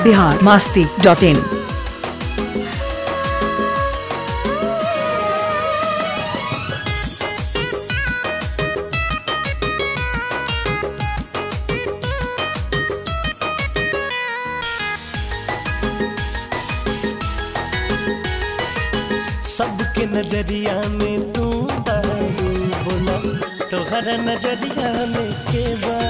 Bihar Masti dot इन सबके नजरिया में तू बहरू बोला तोहरा नजरिया में के बा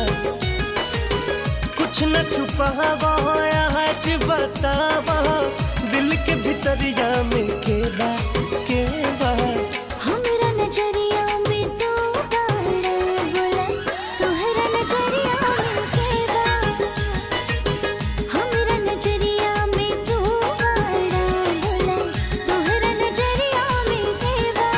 कुछ न छुपावा आज बतावा दिल के भीतरिया में के बा के बा हमरा नजरिया में तू बाड़ा बोला तोहरा नजरिया में सेवा हमरा नजरिया में तू बाड़ा बोला तोहरा नजरिया में सेवा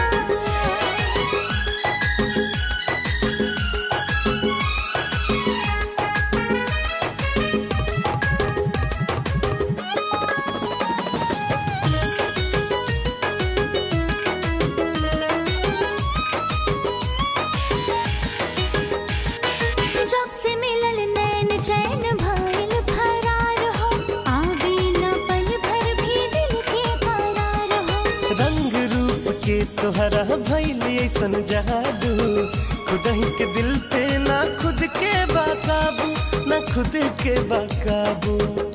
जब से मिलल नैन चैन भइल फरार हो आवे न पल भर भी दिल के करार हो रंग रूप के तोहरा भैल ऐसन जादू खुद ही के दिल पे ना खुद के बाकाबू ना खुद के बाकाबू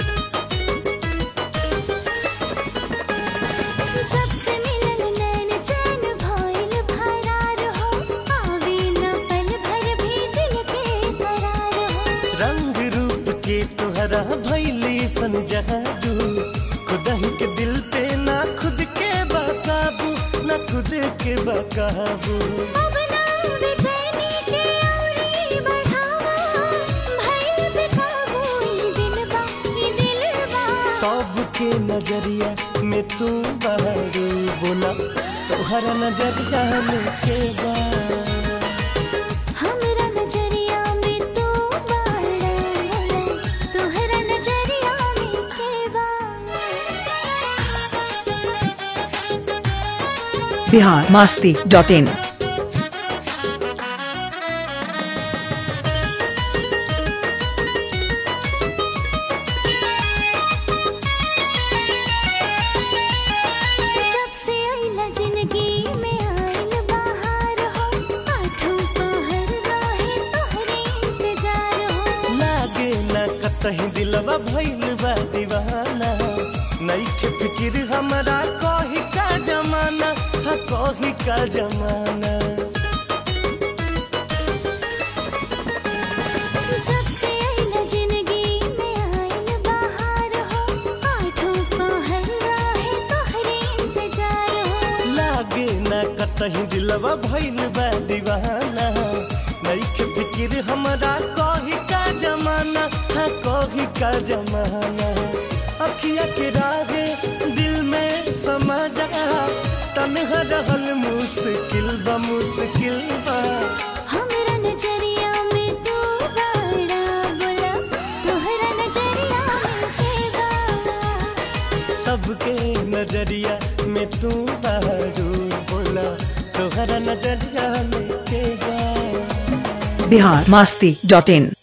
जब से मिलल नैन चैन भइल फरार हो आवे न पल भर भी दिल के करार हो रंग रूप के तोहरा भैली सन जादू खुद ही के दिल पे ना खुद के बाकाबू ना खुद के बाकाबू अब ना बेचैनी के औरी बढ़ावा भइल बेकाबू ई दिलबा ई दिलबा सबके नजरिया में तू बहरू बोला तोहरा नजरिया में के बा हमरा नजरिया में तू बाड़ा बोला तोहरा नजरिया में केबा बिहार मास्ती डॉट इन जब से आइला जिंदगी में आइल बाहर हो आठों पहर रहे तोहरे इंतजार हो लागे ना कतही दिलवा भइल बा दीवाना नईखे फिकिर हमरा कही का जमाना हा कही का जमाना जब से आइला जिंदगी में आइल बाहर हो आठों पहर रहे तोहरे इंतजार हो लागे ना कतही दिलवा भइल बा दीवाना नईखे फिकिर हमरा कही का जमाना हा कही का जमाना अखिया के राहे दिल में समा जा तन्हा रहल मुश्किल बा मुश्किल बा हमरा नजरिया में तू बाड़ा बोला तोहरा नजरिया में सेवा सबके नजरिया में तू बहरू बोला तोहरा नजरिया में के बा बिहार मास्ती डॉट इन